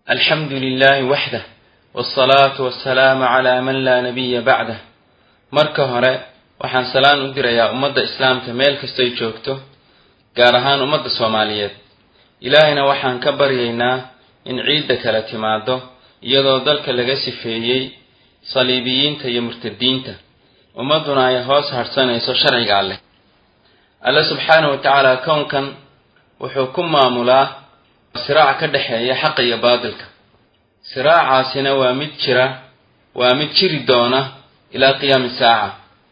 alxamdu lilahi waxdah wsalaatu wasalaamu calaa man laa nabiya bacdah marka hore waxaan salaan u dirayaa ummadda islaamka meel kastoy joogto gaar ahaan ummadda soomaaliyeed ilaahayna waxaan ka baryaynaa in ciidda kala timaado iyadoo dalka laga sifeeyey saliibiyiinta iyo murtadiinta ummadduna ay hoos hadhsanayso sharciga alleh alle subxaanahu wa tacaala kownkan wuxuu ku maamulaa siraac ka dhexeeya xaqa iyo baadilka siraacaasina waa mid jira waa mid jiri doona ilaa qiyaami saaca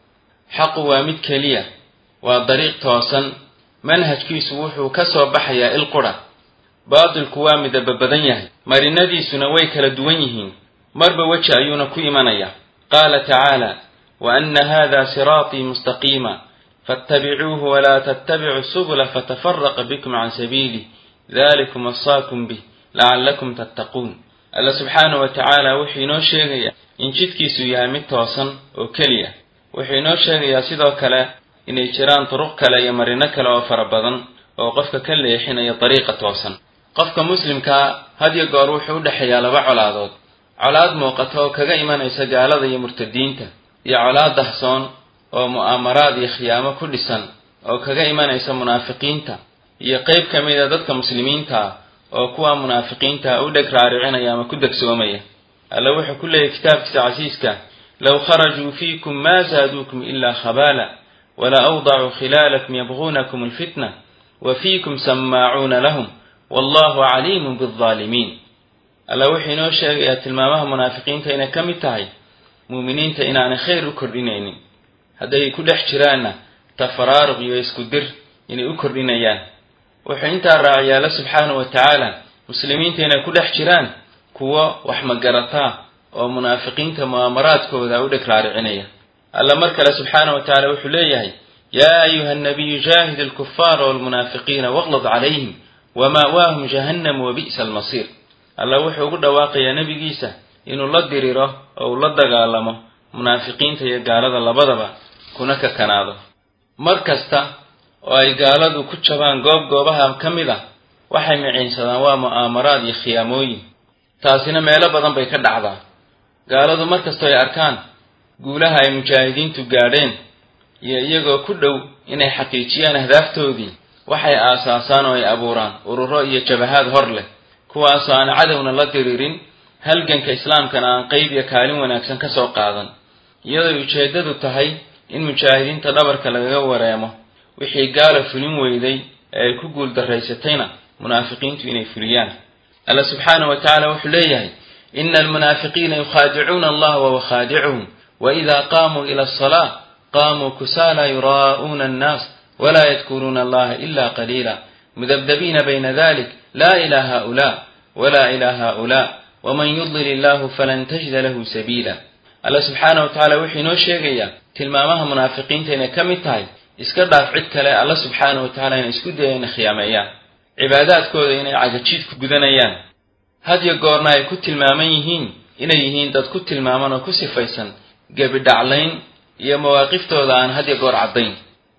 xaqu waa mid keliya waa dariiq toosan manhajkiisu wuxuu ka soo baxayaa il qura baadilku waa midaba badan yahay marinadiisuna way kala duwan yihiin marba weji ayuuna ku imanayaa qaala tacaala wa anna hada siraatii mustaqiima fattabicuuhu walaa tattabicu subula fatafaraqa bikum can sabiilih dalikum wasaakum bih lacallakum tattaquun alla subxaanahu wa tacaala wuxuu inoo sheegayaa in jidkiisu yahay mid toosan oo keliya wuxuu inoo sheegayaa sidoo kale inay jiraan duruq kale iyo marino kale oo fara badan oo qofka ka leexinaya dariiqa toosan qofka muslimkaa hadyo goor wuxuu u dhexeeyaa laba colaadood colaad muuqata oo kaga imanaysa gaalada iyo murtadiinta iyo colaad dahsoon oo mu'aamaraad iyo khiyaamo ku dhisan oo kaga imanaysa munaafiqiinta iyo qeyb ka mid a dadka muslimiinta ah oo kuwa munaafiqiinta u dheg raaricinaya ama ku degsoomaya alla wuxuu ku leeyahy kitaabkiisa casiiska low kharajuu fiikum maa zaaduukum ilaa khabaala wala awdacuu khilaalakum yabguunakum alfitna wa fiikum sammaacuuna lahum wallahu caliimun biaalimiin alla wuxuu inoo sheegayaa tilmaamaha munaafiqiinta inay ka mid tahay muuminiinta inaanay khayr u kordhinaynin hadday ku dhex jiraanna tafaraaruq iyo isku dir inay u kordhinayaan wuxuu intaa raaciyay alla subxaanahu wa tacaala muslimiinta inay ku dhex jiraan kuwo wax magarataa oo munaafiqiinta mu'aamaraadkooda u dheg raaricinaya alla mar kale subxaanahu wa tacala wuxuu leeyahay yaa ayuha nabiyu jaahid alkufaara walmunaafiqiina waqlad calayhim wama'waahum jahannamu wa bi'sa almasiir alla wuxuu ugu dhawaaqayaa nebigiisa inuu la diriro oo uu la dagaalamo munaafiqiinta iyo gaalada labadaba kuna kakanaado mar kasta oo ay gaaladu ku jabaan goob goobaha ka mid ah waxay miciinsadaan waa mu'aamaraad iyo khiyaamooyin taasina meelo badan bay ka dhacdaa gaaladu mar kastoo ay arkaan guulaha ay mujaahidiintu gaadheen iyo iyagoo ku dhow inay xaqiijiyaan ahdaaftoodii waxay aasaasaan oo ay abuuraan ururo iyo jabahaad hor leh kuwaasoo aan cadowna la diriirin halganka islaamkana aan qeyb iyo kaalin wanaagsan ka soo qaadan iyadoo ujeeddadu tahay in mujaahidiinta dhabarka lagaga wareemo wixii gaala fulin weyday ee ay ku guul daraysatayna munaafiqiintu inay fuliyaan alla subxaanahu wa tacaala wuxuu leeyahay ina almunaafiqiina yukhaadicuuna allaha wahuwa khaadicuhum waida qaamuu ila asalaa qaamuu kusaala yuraa'uuna annaas walaa yadkuruuna allaha ila qaliila mudabdabiina bayna dalik laa ila haulaa walaa ila haulaa waman yudlil illahu falan tajida lahu sabiila alla subxaanahu wa tacala wuxuu inoo sheegayaa tilmaamaha munaafiqiinta inay ka mid tahay iska dhaaf cid kale alla subxaanahu wa tacala inay isku dayeen inay khiyaameeyaan cibaadaadkooda inay cagajiid ku gudanayaan hadyo goorna ay ku tilmaaman yihiin inay yihiin dad ku tilmaaman oo ku sifaysan gebidhaclayn iyo mawaaqiftooda aan hadyo goor caddayn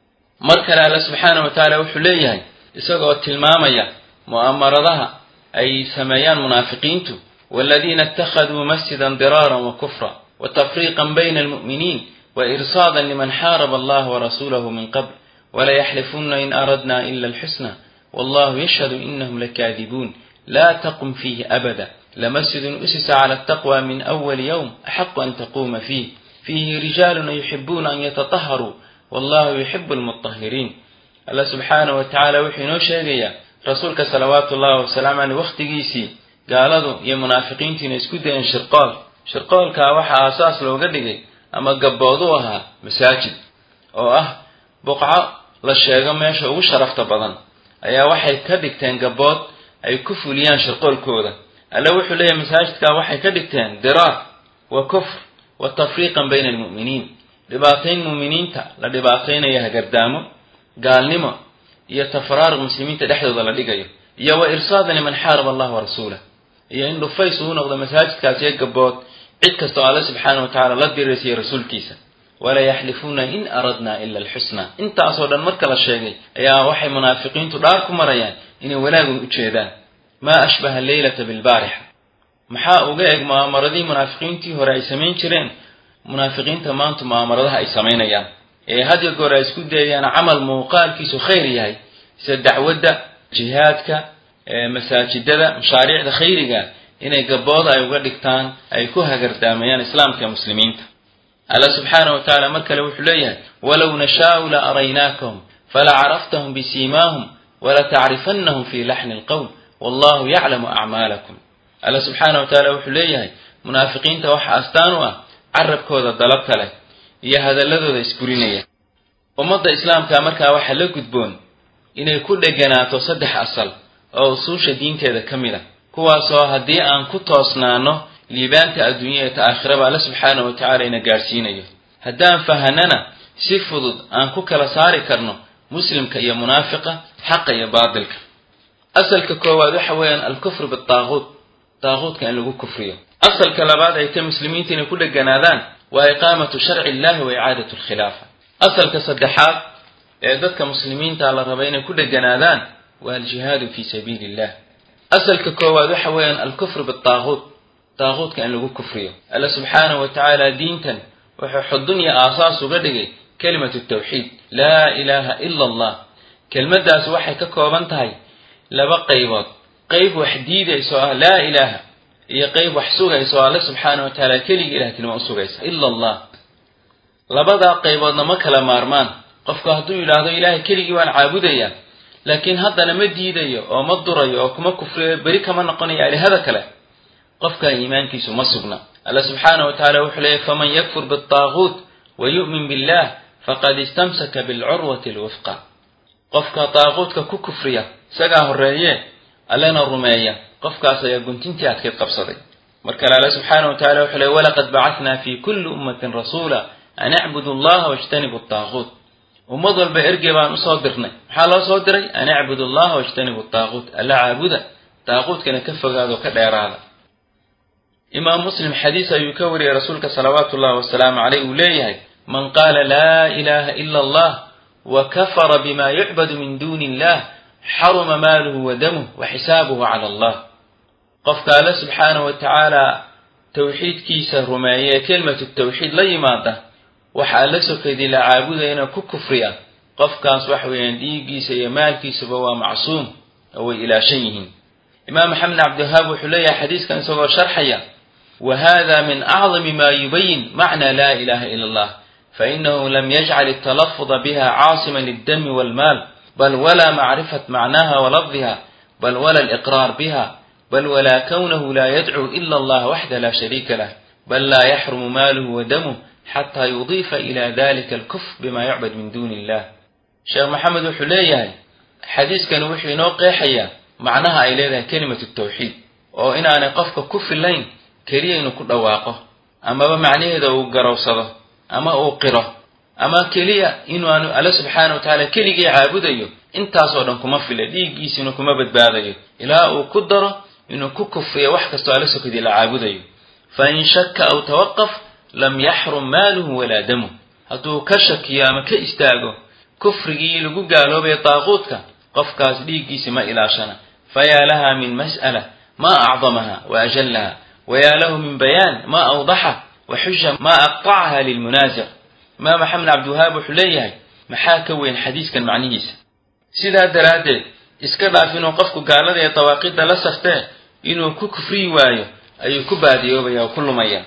mar kale alla subxaanahu wa tacaala wuxuu leeyahay isagoo tilmaamaya mu'amaradaha ay sameeyaan munaafiqiintu waladiina ittakhaduu masjidan diraaran wa kufra wa tafriiqan bayna almu'miniin wa irsaadan liman xaaraba allaha warasuulahu min qabl walayaxlifunna in aradna ila alxusna wallahu yashhadu inahum lakaadibuun laa taqum fiihi abada lamasjidun usisa cala altaqwa min awali yowm axaqu an taquuma fiih fiihi rijaalun yuxibuuna an yatataharuu wallahu yuxibu almutahiriin alla subxaanahu wa tacaala wuxuu inoo sheegayaa rasuulka salawaatu ullahi wasalaamu caleyh wakhtigiisii gaaladu iyo munaafiqiintu inay isku dayeen shirqool shirqoolkaa waxaa aasaas looga dhigay ama gabbood u ahaa masaajid oo ah buqco la sheego meesha ugu sharafta badan ayaa waxay ka dhigteen gabbood ay ku fuliyaan shirqoolkooda alle wuxuu leeyahay masaajidkaa waxay ka dhigteen diraar wa kufr wa tafriiqan bayna almu'miniin dhibaatayn mu'miniinta la dhibaataynayo hagardaamo gaalnimo iyo tafaraaruq muslimiinta dhexdooda la dhigayo iyo wa irsaadan liman xaaraba allah wa rasuulah iyo in dhufays uu noqdo masaajidkaas iyo gabbood cid kasta oo alle subxaana wa tacala la diraysiyo rasuulkiisa walaa yaxlifuuna in aradna ila alxusna intaasoo dhan marka la sheegay ayaa waxay munaafiqiintu dhaar ku marayaan inay wanaagun u jeedaan maa ashbaha alleylata bilbaarixa maxaa uga eg mu'aamaradii munaafiqiintii hore ay samayn jireen munaafiqiinta maanta mu'aamaradaha ay samaynayaan ee hadya goor ay isku dayayaan camal muuqaalkiisu khayr yahay sida dacwadda jihaadka masaajidada mashaariicda khayriga inay gabooda ay uga dhigtaan ay ku hagardaamayaan islaamka ee muslimiinta alla subxaana wa tacaala mar kale wuxuu leeyahay walow nashaau la araynaakahum fala caraftahum bisiimaahum wala tacrifannahum fi laxni alqowl wallahu yaclamu acmaalakum alla subxaana wa tacaala wuxuu leeyahay munaafiqiinta waxa astaan u ah carabkooda dalabta leh iyo hadalladooda isburinaya ummadda islaamka markaa waxaa la gudboon inay ku dheganaato saddex asal oo usuusha diinteeda ka mid a kuwaasoo haddii aan ku toosnaano liibaanta adduunya ee ta aakhiraba alle subxaana wa tacala ina gaadhsiinayo haddaan fahanana si fudud aan ku kala saari karno muslimka iyo munaafiqa xaqa iyo baatilka asalka koowaad waxa weeyaan alkufru bitaaquut taaquutka in lagu kufriyo asalka labaad ay ta muslimiinta inay ku dheganaadaan waa iqaamatu sharci illahi wa icaadatu alkhilaafa asalka saddexaad ee dadka muslimiinta la raba inay ku dheganaadaan waa aljihaadu fi sabiili illah asalka koowaad waxa weeyaan alkufru bitaaquut taaquutka in lagu kufriyo alla subxaanahu wa tacaala diintan wuxuu xudun iyo aasaas uga dhigay kelimatu tawxiid laa ilaaha ila allah kelmaddaas waxay ka kooban tahay laba qaybood qayb wax diidayso ah laa ilaaha iyo qayb wax sugayso alle subxaana wa tacaala keligii ilaahtinimo u sugaysa ila allah labadaa qayboodna ma kala maarmaan qofku hadduu yidhaahdo ilaahay keligii waan caabudayaa laakiin haddana ma diidayo oo ma durayo oo kuma kufriyo beri kama noqonayo alihada kale qofkaa iimaankiisu ma sugna alla subxaana wa tacala wuxuu leeyay faman yakfur bialtaaguut wa yu'min billah faqad istamsaka bilcurwati alwifqa qofka taaquutka ku kufriya isagaa horreeye allena rumeeya qofkaas ayaa guntintii adkayd qabsaday mar kale alle subxaana wa tacala wuxuu leey walaqad bacatnaa fi kulli ummatin rasuula an icbudu allaha wajtanibu taaquut ummad walba ergey baan usoo dirnay maxaa loo soo diray an icbudu allaha wajtanibu taaquut alla caabuda taaquutkana ka fogaado ka dheeraada imaam muslim xadiis ayuu ka wariyey rasuulka salawaatu ullahi wasalaamu caleyh uu leeyahay man qaala laa ilaha ila allah wa kafara bima yucbadu min duuni illah xaruma maaluhu wa damuh wa xisaabuhu cala allah qofka alle subxaana wa tacaala tawxiidkiisa rumeeya ee kelimatu tawxiid la yimaada waxa alla sokeydii la caabudayana ku kufriya qofkaas waxa weeyaan dhiiggiisa iyo maalkiisuba waa macsuum oo way ilaashan yihiin imaam maxamed cabdiwahaab wuxuu leeyahay xadiiskan isagoo sharxaya wa hada min acdami ma yubayin macna la ilaha ila allah fainahu lam yajcal altalafuda biha caasiman lildami walmaal bal wala macrifat macnaha walafdiha bal wala aliqraar biha bal wala kownahu la yadcuu ila allah waxda la shariika lah bal la yaxrumu maaluhu wa damuh xataa yudiifa ila dalika alkufr bima yucbad min duni illah sheekh maxamed wuxuu leeyahay xadiiskani wuxuu inoo qeexayaa macnaha ay leedahay kelimatu tawxiid oo inaanay qofka ku filayn keliya inuu ku dhawaaqo amaba macnaheeda uu garowsado ama uu qiro ama keliya inuaanu alle subxaana wa tacaala keligii caabudayo intaasoo dhan kuma fila dhiiggiisina kuma badbaadayo ilaa uu ku daro inuu ku kufriyo wax kastoo alle sokadii la caabudayo fa in shakka aw tawaqaf lam yaxrum maaluhu walaa damuh hadduu ka shakiyo ama ka istaago kufrigii lagu gaaloobaya daaquudka qofkaas dhiiggiisi ma ilaashana fayaa laha min mas'ala ma acdamaha wa ajallaha wayaa lahu min bayaan ma awdaxa wa xuja ma aqtacaha lilmunaasic imaam maxamed cabdiwahaab wuxuu leeyahay maxaa ka weyn xadiiskan macnihiisa sidaa daraaddeed iska dhaaf inuu qofku gaalada ee dawaaqidda la saftee inuu ku kufriyi waayo ayuu ku baadiyoobaya oo ku lumaya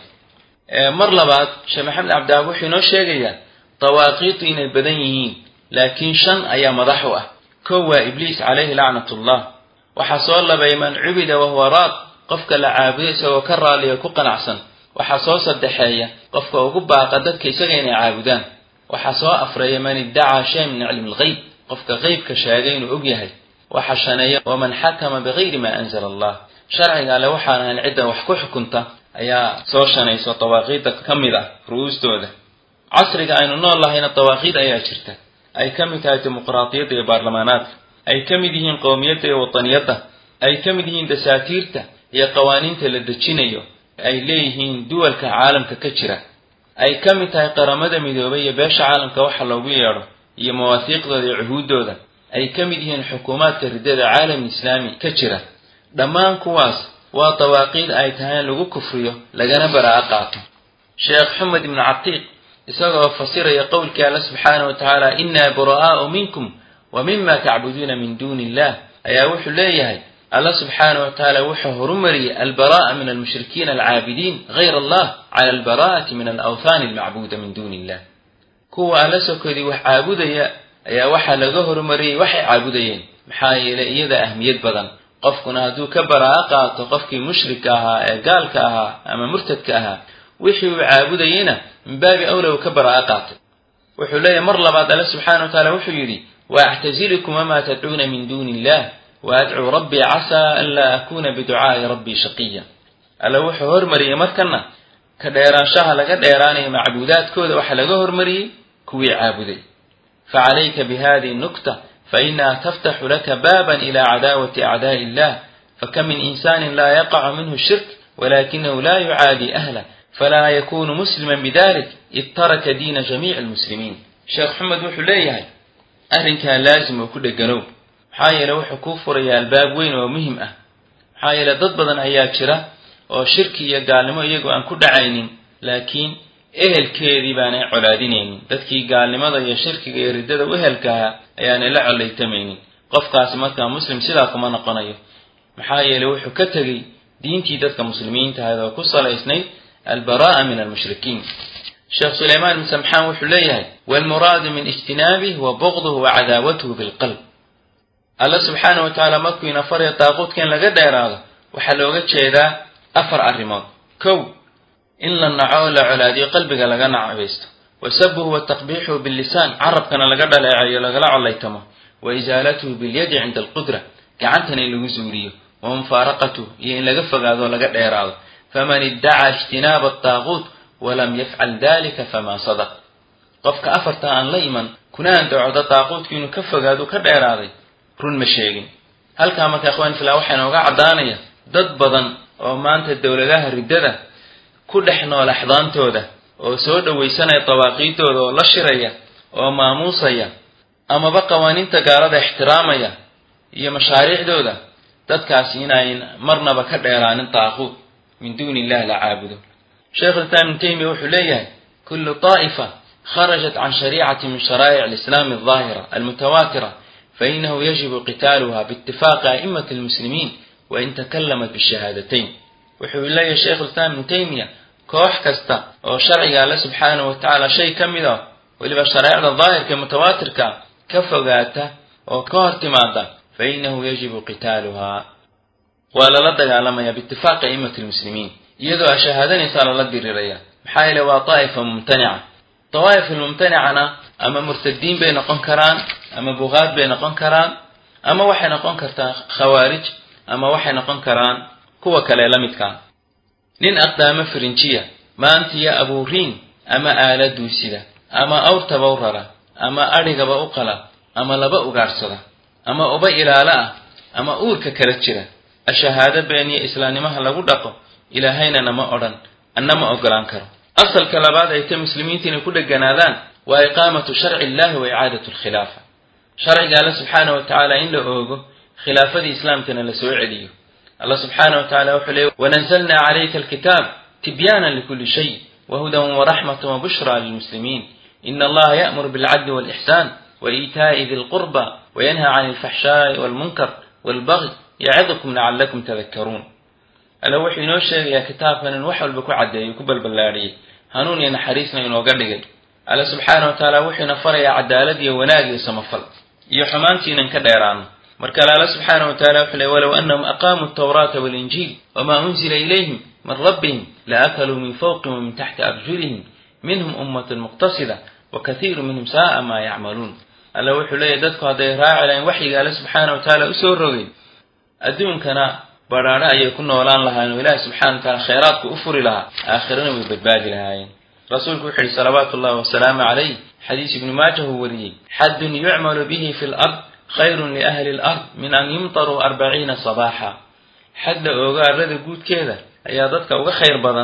mar labaad sheekh maxamed cabdiwahaab wuxuu inoo sheegayaa dawaaqiidu inay badan yihiin laakiin shan ayaa madax u ah kow waa ibliis calayhi lacnatullah waxaa soo labay man cubida wahuwa raad qofka la caabudo isagoo ka raaliyo ku qanacsan waxaa soo saddexeeya qofka ugu baaqa dadka isaga inay caabudaan waxaa soo afreeya man iddacaa shay min cilmi lgeyb qofka qeybka sheegay inuu og yahay waxa shaneeya waman xakama bigayri ma anzala allah sharciga alle waxaan ahayn cidda wax ku xukunta ayaa soo shanayso dawaaqiidda ka mid ah ru'uustooda casriga aynu nool lahayna dawaaqiid ayaa jirta ay ka mid tahay dimuqraadiyadda iyo baarlamaanaadka ay ka mid yihiin qowmiyadda iyo wataniyadda ay ka mid yihiin dasaatiirta iyo qawaaniinta la dejinayo ay leeyihiin duwalka caalamka ka jira ay ka mid tahay qaramada midoobay iyo beesha caalamka waxa loogu yeedho iyo mawaahiiqdooda iyo cuhuuddooda ay ka mid yihiin xukuumaadka riddada caalam islaami ka jira dhammaan kuwaas waa dawaaqiid ay tahay in lagu kufriyo lagana baraa'a qaato sheekh xumed ibnu catiiq isagoo fasiraya qowlkii alla subxaanahu wa tacaala innaa bura'aa'u minkum wa mima tacbuduuna min duuni illah ayaa wuxuu leeyahay alla subxaanahu wa tacaala wuxuu horumariyey albaraa'a min almushrikiina alcaabidiin gayr allah cala albaraa'ati min alawthaani almacbuuda min duuni illah kuwa alla sokodii wax caabudaya ayaa waxaa laga horumariyey waxay caabudayeen maxaa yeelay iyada ahmiyad badan qofkuna hadduu ka baraa'a qaato qofkii mushrika ahaa ee gaalka ahaa ama murtadka ahaa wixii uu caabudayeyna min baabi awla uu ka baraa'a qaatay wuxuu leeyahy mar labaad alle subxana wa taala wuxuu yidhi waactazilukum wamaa tadcuuna min duuni illah waadcuu rabbii casaa an laa akuuna biducaa'i rabbii shaqiya alle wuxuu hormariyey markana ka dheeraanshaha laga dheeraanayo macbuudaadkooda waxaa laga hormariyey kuwii caabuday facalayka bihadihi nukta fainaha taftaxu laka baaban ila cadaawati acdaa'i illah fakam min insaanin laa yaqacu minhu shirk walakinahu la yucaadi ahlah falaa yakunu musliman bidalik id taraka diina jamiici almuslimiin sheekh xumed wuxuu leeyahay arrinkaa laazim oo ku dheganow maxaa yeele wuxuu kuu furayaa albaab weyn oo muhim ah maxaa yeele dad badan ayaa jira oo shirki iyo gaalnimo iyagoo aan ku dhacaynin laakiin ehelkeedii baanay colaadinaynin dadkii gaalnimada iyo shirkiga iyo riddada u ehelkahaa ayaanay la collaytamaynin qofkaasi markaa muslim sidaa kuma noqonayo maxaa yeele wuxuu ka tegey diintii dadka muslimiinta ahayd oo ku salaysnayd albaraa'a min almushrikiin sheekh sulaymaan ibn samxaan wuxuu leeyahay waalmuraadu min ijtinaabih wa bugduhu wa cadaawatuhu bilqalb alla subxaana wa tacaala markuu ina faraya daaquudka in laga dheeraado waxaa looga jeedaa afar arrimood kow in la naco oo la colaadiyo qalbiga laga nacabaysto wa sabuhu wa taqbiixuhu billisaan carabkana laga dhaleecayo lagala collaytamo wa isaalatuhu bilyadi cinda alqudra gacantana in lagu zuuriyo wa mufaaraqatuhu iyo in laga fogaado oo laga dheeraado faman iddacaa ijtinaaba adaaquut walam yafcal dalika famaa sadaq qofka afarta aan la iman kuna andacooda daaquudku inuu ka fogaado ka dheeraaday run ma sheegin halkaa marka ikhwaan fillah waxaa inooga caddaanaya dad badan oo maanta dowladaha riddada ku dhex nool axdaantooda oo soo dhowaysanaya dawaaqiidooda oo la shiraya oo maamuusaya amaba qawaaniinta gaalada ixtiraamaya iyo mashaariicdooda dadkaasi inayn marnaba ka dheeraanin daaquud min duuni illah la caabudo sheekh lislaam ibnu taymiya wuxuu leeyahay kullu طaa'ifa kharajat can shariicati min sharaa'ic alislaami aldaahira almutawaatira fainahu yajibu qitaaluha biitifaaqi a'imati almuslimiin wain takallamat bishahaadatayn wuxuu leeyahay sheikh lislaam ibnu taymiya koox kasta oo sharciga alle subxaanahu wa tacaala shay ka mid a weliba shareecda daahirka ee mutawaatirka ka fogaata oo ka hor timaada fa inahu yajibu qitaaluhaa waa lala dagaalamaya biitifaaqi a'immati lmuslimiin iyadoo shahaadanaysaa lala diriraya maxaa yeele waa daa'ifa mumtanica dawaa'if almumtanicana ama murtadiin bay noqon karaan ama bugaad bay noqon karaan ama waxay noqon kartaa khawaarij ama waxay noqon karaan kuwa kale la midkaa nin aqdaamo firinjiya maantiyo abuuriin ama aala duusida ama awrtaba u rara ama adhigaba u qala ama laba ugaadhsada ama uba ilaalo ah ama uurka kala jira ashahaado been iyo islaamnimaha lagu dhaqo ilaahayna nama odhan anna ma ogolaan karo asalka labaad ay ta muslimiinta inay ku dheganaadaan waa iqaamatu sharci illahi wa icaadatu alkhilaafa sharciga alle subxaana wa tacaala in la oogo khilaafadii islaamkana la soo celiyo allah subxaana wa tacala wuxuu leey wanazalna calayka alkitaab tibyaanan likuli shay wahudan waraxmatan wabushra lilmuslimiin ina allaha ya'muru bilcadli walixsaan waitaa'i di lqurba wayanha can alfaxshaa'i walmunkar walbagyi yacidukum lacallakum tadakkaruun alla wuxuu inoo sheegayaa kitaabkan in wax walba ku caddeeyo ku balballaadhiyey hanuun iyo naxariisna inooga dhigay alla subxaana wa tacaala wuxuu ina farayaa cadaalad iyo wanaag iyo samafal iyo xumaantiinan ka dheeraano marka alle alla subxaana wa tacala wuxuu ley walow anahum aqaamuu altawraata waalinjiil wamaa unzila ilayhim min rabbihim laakaluu min fawqihim wa min taxti arjulihim minhum ummatun muqtasida wa kathiiru minhum saa'a maa yacmaluun alla wuxuu leeyahy dadku hadday raaci lahayn waxyiga alle subxaana wa tacaala usoo rogay adduunkana badhaadho ayay ku noolaan lahaayeen oo ilaahi subxana wa tacala khayraadku u furi lahaa aakhirana way badbaadi lahaayeen rasuulku wuxu uhi salawaatu ullahi wasalaamu calayh xadiis ibnu maaja uu wariyey xaddun yucmalu bihi fi lard khayrun liahli lard min an yumtaruu arbaciina sabaaxa xad la oogo arlada guudkeeda ayaa dadka uga khayr badan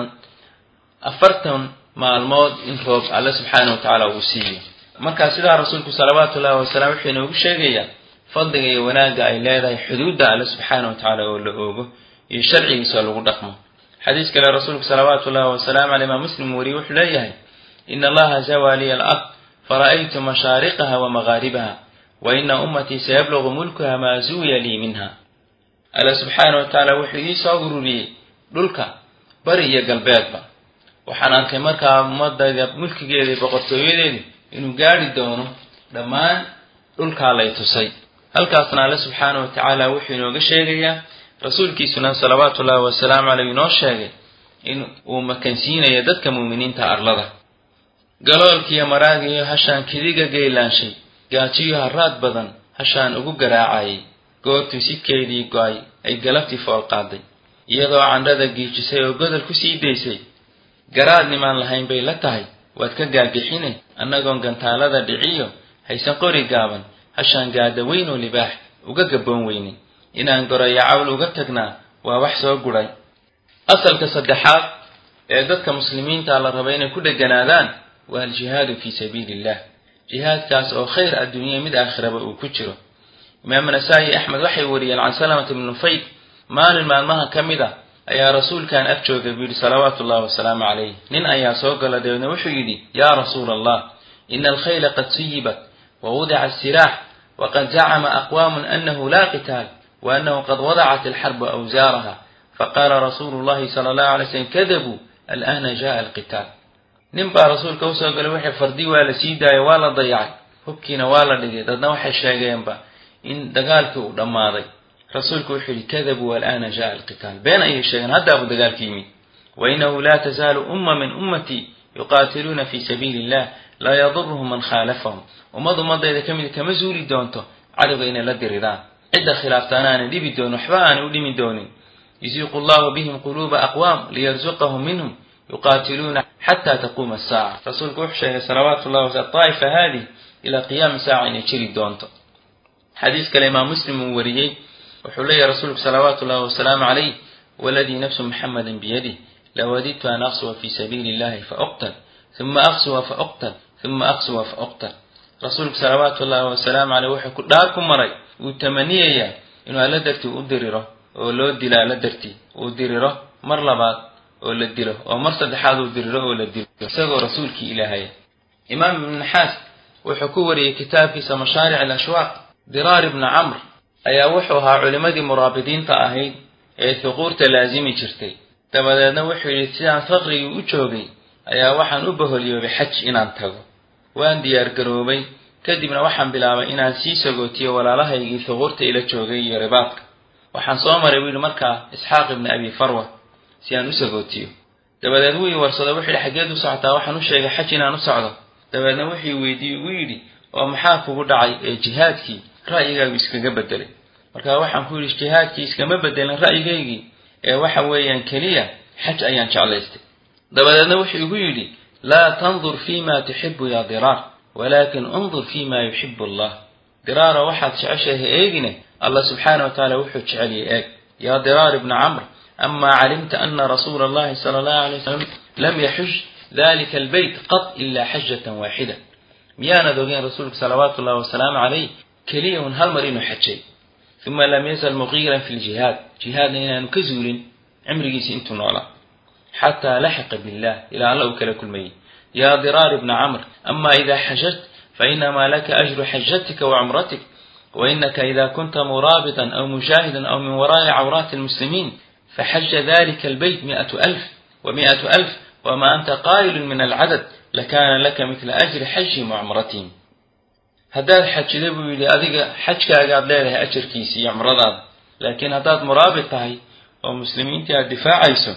afartan maalmood in roob alle subxaana wa tacaala uu siiyo markaa sidaa rasuulku salawaatu ullahi wasalaam wuxuu inoogu sheegayaa fadliga iyo wanaagga ay leedahay xuduudda alle subxaana wa tacaala oo la oogo iyo sharcigiisa lagu dhaqmo xadiis kale rasuulku salawaatu ullahi wasalaamu caleyh imaam muslim weriye wuxuu leeyahay ina allaha zawaa liya alard fara'aytu mashaariqaha wa maghaaribaha wa ina ummatii sayablugu mulkuha maa zuwiya lii minha alla subxaana wa tacaala wuxuu ii soo ururiyey dhulka bari iyo galbeedba waxaan arkay markaa ummadayda mulkigeeda iyo boqortooyadeedu inuu gaadhi doono dhammaan dhulkaa lay tusay halkaasna alle subxaana wa tacaala wuxuu inooga sheegayaa rasuulkiisuna salawaatu ullahi wasalaamu caleyh inoo sheegay in uu makansiinayo dadka muuminiinta arlada galoolkiiyo maraagiyo hashaan kidiga geylaanshay gaajiyo haraad badan hashaan ugu garaacayay goortuu sidkeedii go-ay ay galabtii fool qaaday iyadoo candhada giijisay oo godol ku sii daysay garaad nimaan lahayn bay la tahay waad ka gaagixine annagoon gantaalada dhiciyo haysan qori gaaban hashaan gaada weyn oo libaax uga gabboon weynin inaan goraya cawl uga tagnaa waa wax soo gudhay asalka saddexaad ee dadka muslimiinta la raba inay ku dheganaadaan waa aljihaadu fii sabiili illah jihaadkaas oo khayr adduunya mid aakhiraba uu ku jiro imaam nasaa-i axmed waxay wariyeen can salamata bni nufayd maalin maalmaha ka mid a ayaa rasuulkan ag joogay buu yidhi salawaatu ullahi wasalaamu calayh nin ayaa soo gala dabeedna wuxuu yidhi yaa rasuula allah ina alkhayla qad suyibat wa wudica asiraax waqad zacama aqwaamun anahu laa qitaal wa anahu qad wadacat alxarbu awsaaraha faqaala rasuulu llahi sala allahu alay slm kadabuu alana jaءa alqitaal nin baa rasuulka usoo galay waxay fardi waa la sii daayay waa la dayacay hubkiina waa la dhigay dadna waxay sheegeenba in dagaalkii uu dhammaaday rasuulku wuxuu yihi kadabuu alana jaءa alqitaal been ayay sheegeen haddaabu dagaalki yimid wainahu laa tazaalu umma min ummatii yuqaatiluuna fi sabiili illah laa yaduruhum man khaalafahum ummad ummadayda ka mid kama zuuli doonto cadowga inay la diriraan cidda khilaaftaana aanay dhibi doonin waxba aanay u dhimi doonin yusiiqu llahu bihim quluuba aqwaam liyarzuqahum minhum yuqaatiluuna xata taquuma asaaca rasuulku wuxuu sheegay salawaatu llahi wasal daa'ifa haadih ilaa qiyaami saaca inay jiri doonto xadiis kale imaam muslim uu wariyey wuxuu leeyahy rasuulku salawaatu ullahi wasalaamu calayh waladii nafsu muxamadin biyadih lawadidtu an aqsuwa fi sabiili illahi fauqtal uma aqsuwa fauqtal uma aqsuwa fauqtal rasuulku salawaatu ullahi wasalaamu caleyh wuxuu ku dhaar ku maray wuu tamaniyayaa inuu alla dartii u diriro oo loo dilo alla dartii uu diriro mar labaad oo la dilo oo mar saddexaad uu diriro oo la dilo isagoo rasuulkii ilaahaya imaam ibn naxaas wuxuu ku wariyey kitaabkiisa mashaaric alashwaaq diraar ibna camr ayaa wuxuu ahaa culimmadii muraabidiinta ahayd ee huquurta laasimi jirtay dabadeedna wuxuu yidhi sidaan faqrigii u joogay ayaa waxaan u baholyoobay xaj inaan tago waan diyaargaroobay kadibna waxaan bilaabay inaan sii sagootiyo walaalahaygii huquurta ila joogay iyo ribaadka waxaan soo maray buu yidhi markaa isxaaq ibni abi farwa si aan u sagootiyo dabadeed wuu ii warsado wuxuu yidhi xaggeed u socotaa waxaan u sheegay xaj inaan u socdo dabeedna wuxuu weydiiyey ugu yidhi oo maxaa kugu dhacay ee jihaadkii ra'yigaagu iskaga bedelay markaa waxaan ku yidhi jihaadkii iskama bedelin ra'yigaygii ee waxa weeyaan keliya xaj ayaan jeclaystay dabadeedna wuxuu igu yidhi laa tandur fi ma tuxibu ya diraar walaakin undur fi ma yuxibu allah diraara waxaad jeceshahay eegine allah subxaana wa tacaala wuxuu jeceliyay eeg yaa diraar ibna camr ama calimta ana rasuula allahi sala allahu alay wasalam lam yaxuj dalika albeyt qad ila xajatan waaxida miyaanad ogeen rasuulku salawaatu ullahi wasalaamu calayh keliya un hal mar inuu xajay uma lam yazal muqiiran fi ljihaad jihaadna inaanu ka zuulin cimrigiisi intuu noolaa xataa laxiqa billah ilaa alla uu kala kulmayey yaa diraar ibna camr ama ida xajajt fainamaa laka ajru xajatika wacumratik wainaka ida kunta muraabitan aw mujaahidan aw min waraa'i cawraati almuslimiin faxaja dalika albeyt mi'atu alf wa mi'atu alf wama anta qaa'ilun min alcadad lakana laka midla ajri xajihim wacumratihim haddaad xajida buu yidhi adiga xajkaagaad leedahay ajarkiisi iyo cumradaada laakiin haddaad muraabit tahay oo muslimiintii aad difaacayso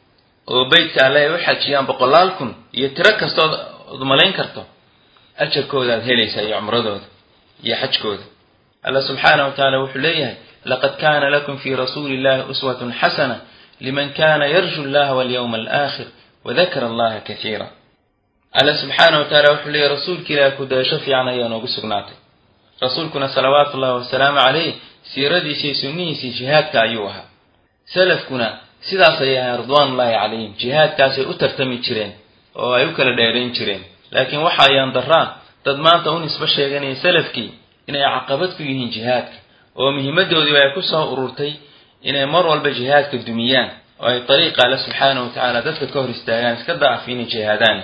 oo beytka alle ay u xajiyaan boqolaal kun iyo tiro kastood od malayn karto ajarkoodaad helaysaa iyo cumradooda iyo xajkooda alla subxaana wa tacaala wuxuu leeyahay laqad kaana lakum fii rasuuli illahi uswatun xasana liman kana yarju allaha walyawma alaakhir wadakara allaha kaiira alla subxaana wa tacaala wuxuu leeyahy rasuulka ilaah kudaasho fiican ayaa noogu sugnaatay rasuulkuna salawaatu ullahi wasalaamu calayh siiradiisii sunnihiisii jihaadka ayuu ahaa salafkuna sidaas ayay ahayn ridwaanullaahi calayhim jihaadkaasay u tartami jireen oo ay u kala dheerayn jireen laakiin waxa ayaan daraan dad maanta u nisbo sheeganaya salafkii inay caqabad ku yihiin jihaadka oo muhiimadoodiiba ay ku soo ururtay inay mar walba jihaadka dumiyaan oo ay dariiqa alle subxaana wa tacaala dadka ka hor istaagaan iska da'af inay jihaadaan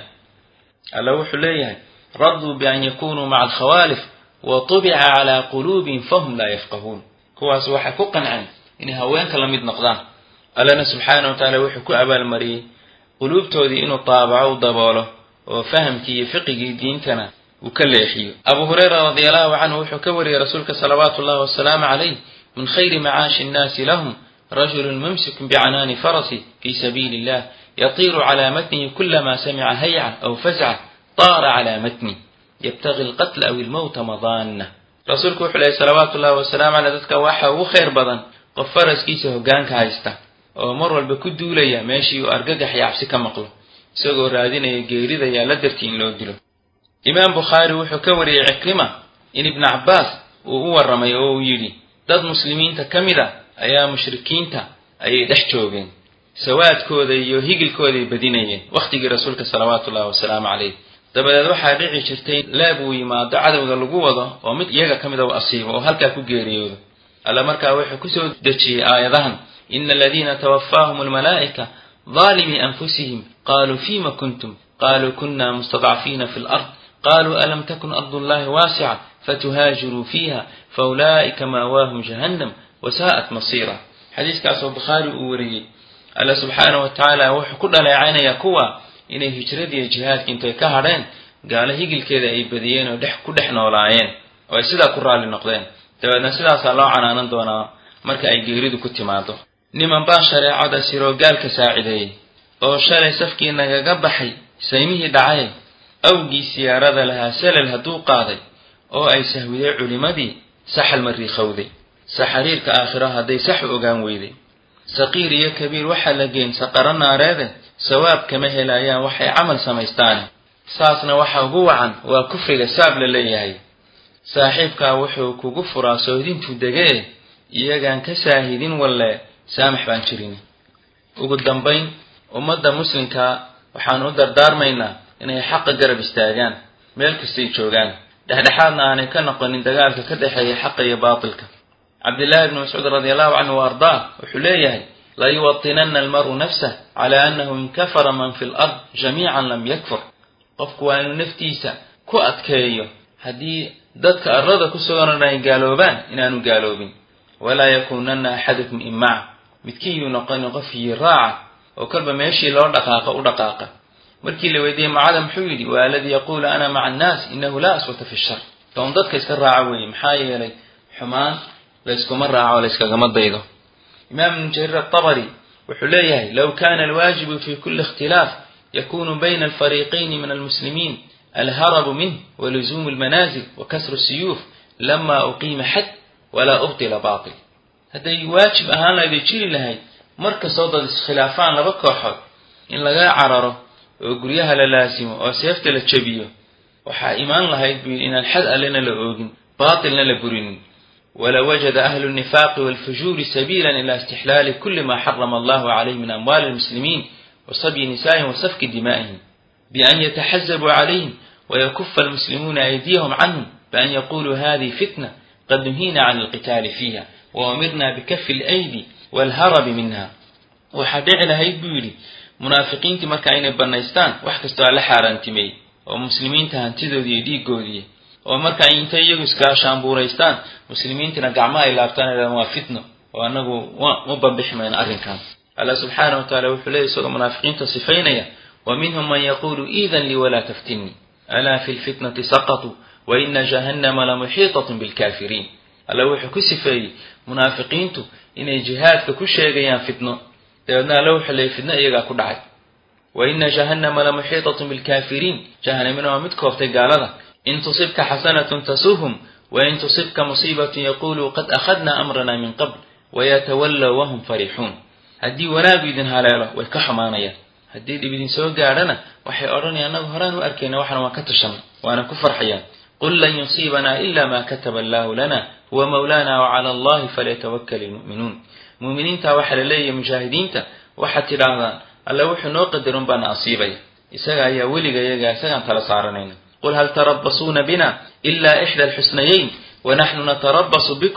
alla wuxuu leeyahay raduu bian yakunuu maca alkhawaalif wa tubica calaa quluubihim fahum laa yafqahuun kuwaas waxay ku qanceen inay haweenka la mid noqdaan allana subxaana wa tacaala wuxuu ku abaalmariyey quluubtoodii inuu taabaco u daboolo oo fahamkii iyo fiqigii diintana uu ka leexiyo abu hurayra radi allahu canhu wuxuu ka wariyey rasuulka salawaatu ullahi wasalaamu calayh min khayri macaashi innaasi lahum rajulun mumsikun bicanaani farasi fi sabiili illah yatiiru calaa matnihi kulama samica hayca aw fasca taara calaa matni yabtagi alqatla aw ilmowta madaana rasuulku wuxuu lehay salawaatu ullahi wasalaamu caleyh dadka waxa ugu khayr badan qof faraskiisa hoggaanka haysta oo mar walba ku duulaya meeshii uu argagax iyo cabsi ka maqlo isagoo raadinaya geerida yaa la dartii in loo dilo imaam bukhaari wuxuu ka wariyey cikrima in ibnu cabbaas uu u warramay oo uu yidhi dad muslimiinta ka mid a ayaa mushrikiinta ayay dhex joogeen sawaadkooda iyo higilkooday badinayeen wakhtigii rasuulka salawaatu ullahi wasalaamu calayh dabadeed waxaa dhici jirtay leeb uu yimaado cadowga lagu wado oo mid iyaga ka mida u asiibo oo halkaa ku geeriyoodo alla markaa wuxuu kusoo dejiyey aayadahan ina aladiina twafaahum almalaa'ika daalimii anfusihim qaluu fima kuntum qaluu kuna mustadcafiina fi lard qaluu alam takun ardu llahi waasica fatuhaajiruu fiiha faulaa'ika maawaahum jahannam wasaa'at masiira xadiiskaasoo bukhaari uu wariyey alla subxaana wa tacaala wuxuu ku dhaleecaynaya kuwa inay hijradiiyo jihaadka intay ka hadheen gaalo higilkeeda ay badiyeen oo dhex ku dhex noolaayeen oo ay sidaa ku raalli noqdeen dabeedna sidaasaa loo canaanan doonaa marka ay geeridu ku timaado niman baa shareecada siroogaalka saacideeyey oo shalay safkii nagaga baxay saymihii dhacay awgii siyaarada lahaa salal hadduu qaaday oo ay sahwiday culimmadii saxal mariikhowday saxariirka aakhiro hadday sax u ogaan weyday saqiir iyo kabiir waxaa la geen saqaro naareede sawaab kama helayaan waxay camal samaystaane saasna waxa ugu wacan waa kufriga saab la leeyahay saaxiibkaa wuxuu kugu furaa sohdintuu degee iyagaan ka saahidin walle saamax baan jirin ugu dambayn ummadda muslimkaa waxaan u dardaarmaynaa inay xaqa garab istaagaan meel kastay joogaan dhexdhexaadna aanay ka noqonin dagaalka ka dhexeeya xaqa iyo baatilka cabdillahi bni mascuud radi allahu canhu wa ardaa wuxuu leeyahay layuwatinana almaru nafsah cala annahu in kafara man fi lard jamiican lam yakfur qofku waa inuu naftiisa ku adkeeyo haddii dadka arlada ku sugan ay gaaloobaan inaanu gaaloobin walaa yakunana axadukum imaca midkiiyuu noqonin qofkii raaca oo kolba meeshii loo dhaqaaqa u dhaqaaqa markii la weydiiyey macada muxuu yidhi waa aladii yaquulu ana maca annaas inahu laa aswata fi shar kaun dadka iska raaca weeye maxaa yeelay xumaan layskuma raaco layskagama daydo imaam ibnu jariir atabari wuxuu leeyahay low kana alwaajibu fi kuli ikhtilaaf yakunu bayna alfariiqayni min almuslimiin alharabu minh waluzuumu almanaazil wa kasru siyuuf lama uqiima xad walaa ubtila baatil hadday waajib ahaan lahayd ay jiri lahayd mar kastoo dad iskhilaafaan laba kooxood in laga cararo oo guryaha la laasimo oo seefta la jebiyo waxaa imaan lahayd buu yidhi inaan xad allena la oogin baatilna la burinin walawajada ahlu lnifaaqi walfujuuri sabiila ila istixlaali kuli ma xarama allahu calayh min amwaali almuslimiin wasabyi nisaa'ihim wasafki dimaa'ihim bian yataxazabuu calayhim wayakufa almuslimuuna aydiyahum canhum bian yaquluu hadihi fitna qad nuhiina can alqitaali fiiha waumirna bikafi alaydi walharabi minha waxaa dhici lahayd buu yidhi munaafiqiintii markaa inay bannaystaan wax kastoo alla xaaraantimeeyey oo muslimiinta hantidoodii iyo dhiigoodii oo markaa intay iyagu iskaashaanbuuraystaan muslimiintina gacmo ay laabtaan idhahdaan waa fitno oo annagu ma bambixi mayno arrinkan alla subxaana wa taala wuxuu leeyay isagoo munaafiqiinta sifaynaya wa minhum man yaquulu iidan lii walaa taftinii alaa fi lfitnati saqatuu wa ina jahannama lamuxiitatun bilkaafiriin alla wuxuu ku sifeeyey munaafiqiintu inay jihaadka ku sheegayaan fitno dabeedna alla wuxuu leeyay fitno iyagaa ku dhacay wa ina jahannama lamuxiitatun bilkaafiriin jahanamina waa mid kooftay gaalada in tusibka xasanatun tasuhum wain tusibka musiibatun yaquluu qad akhadna amrana min qabl wayatawallow wahum farixuun haddii wanaagu idin haleelo way ka xumaanayaan haddii dhib idin soo gaadhana waxay odhanayaan annagu horaan u arkayna waxana waan ka tashanna waana ku farxayaan qul lan yusiibanaa ila ma kataba allahu lana huwa mawlana wacala allahi falyatawakkal ilmu'minuun muuminiinta waxaa la leeyahay mujaahidiinta waxaad tidhaahdaan alla wuxuu noo qadarun baana asiibaya isaga ayaa weliga iyaga isagaan tala saaranayna qul hal tarabasuuna bina ila ixda alxusnayeyn wanaxnu natarabasu bikum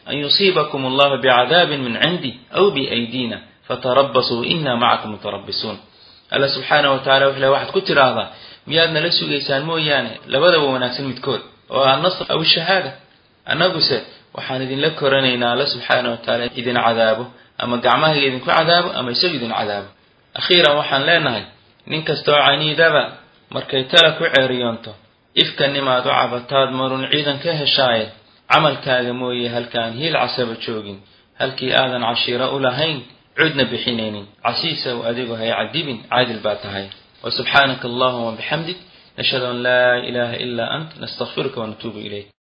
an yusiibakum allahu bicadaabin min cindi aw biaydina fatarabasuu ina macakum mutarabisuun alla subxaana wa tacala wuxuu le waxaad ku tidhaahdaa miyaad nala sugaysaan mooyaane labadaba wanaagsan midkood oo ah nasr aw shahaada annaguse waxaan idinla koranaynaa alla subxaana wa tacaala idin cadaabo ama gacmahayga idinku cadaabo ama isagu idin cadaabo akhiiran waxaan leenahay nin kastaoo caniidaba markay tala ku ceeriyoonto ifkanimaad u cabataad marun ciidan ka heshaaye camalkaaga mooye halkaan hiil casaba joogin halkii aadan cashiiro u lahayn cudna bixinaynin casiisaw adigu hay cadibin caadil baa tahay وسبحانك اللهم وبحمدك نشهد أن لا إله إلا أنت نستغفرك ونتوب إليك